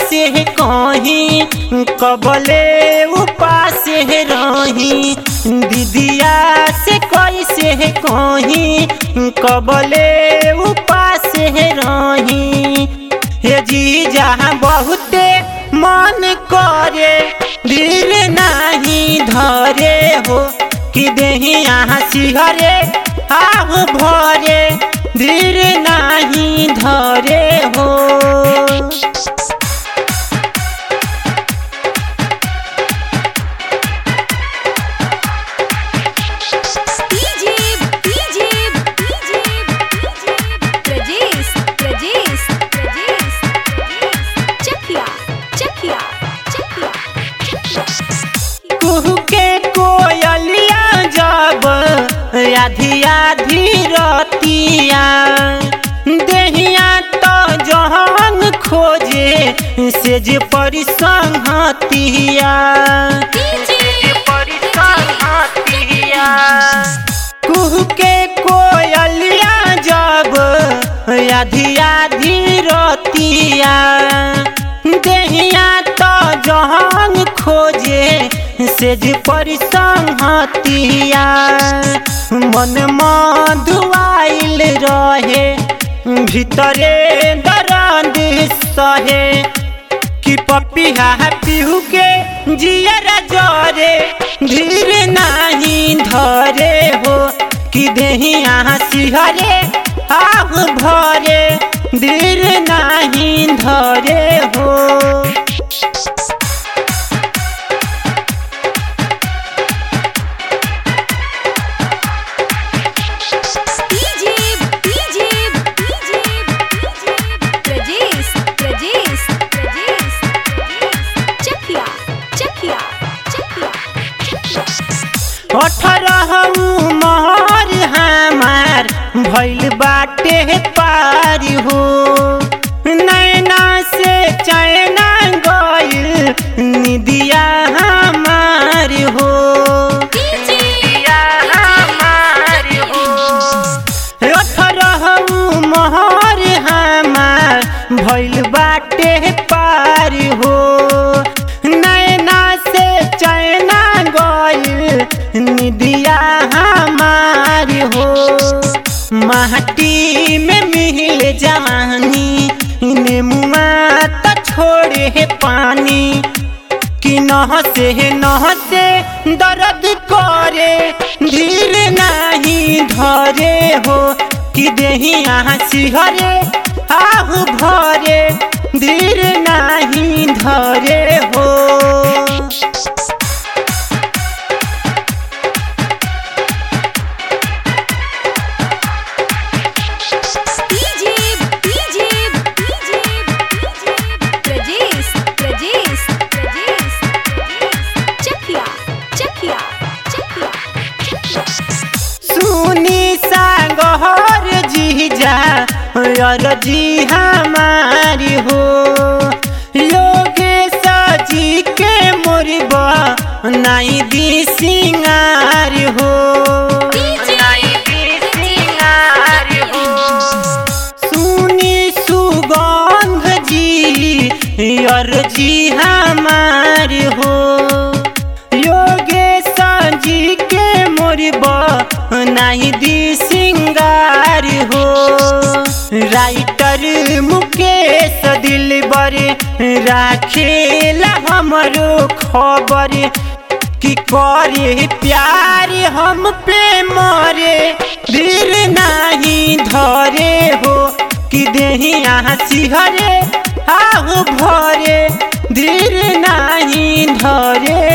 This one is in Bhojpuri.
कैसे कहीं कबले उपास रही दीदिया से कैसे कहीं कबले उपास रही हे जी जहाँ बहुते मन करे दिल नहीं धरे हो कि देही यहाँ सिहरे आह भरे दिल नहीं धरे हो DJ DJ DJ Prajesh Prajesh Prajesh चखिया चखिया Chakhiya कुहू के कोयलिया जब आधी आधी रतिया देहिया तो जहन खोजे से जे परिसंहतिया कुहू के कोयलिया जब आधी आधी रतिया देहिया तो जहन खोजे से जे परिसंहतिया मन मधुआइल रहे भीतरे दर्द सहे कि पपिया पिहू के जियर जरे धीर नहीं धरे हो कि देही यहाँ सिहरे आह भरे धीर नहीं धरे हो DJ DJ DJ Prajesh Prajesh Prajesh चखिया चखिया Chakhiya अठारह महर हमार भैल बाटे पार हो नैना से चैना गइल निदिया हमार हो निदिया हमार हो अठारह महर हमार भैल बाटे पार हो नैना से चैना गइल निदिया हमार हो माटी में मिल जवानी नेमुआ तो छोड़े पानी कि नह से नह से दर्द करे धीर नहीं धरे हो कि देही यहाँ सिहरे आहू भरे धीर नहीं धरे हो DJ DJ DJ Prajesh Prajesh Prajesh चखिया चखिया Chakiya सुनी सागहर जीजा और जी हमारी हो योगेश जी के मुरबा नाई दी सिंगार हो नाई दी सिंगार हो सुनी सुगंध जी और जी हमार हो योगेश जी के मोरबा नहीं दी सिंगार हो राइटर मुकेश दिलबर राखेला हमरो खबर कि करे प्यार हम पे मरे दिल नहीं धरे हो कि देही यहाँ सिहरे आहू भरे दिल नहीं धरे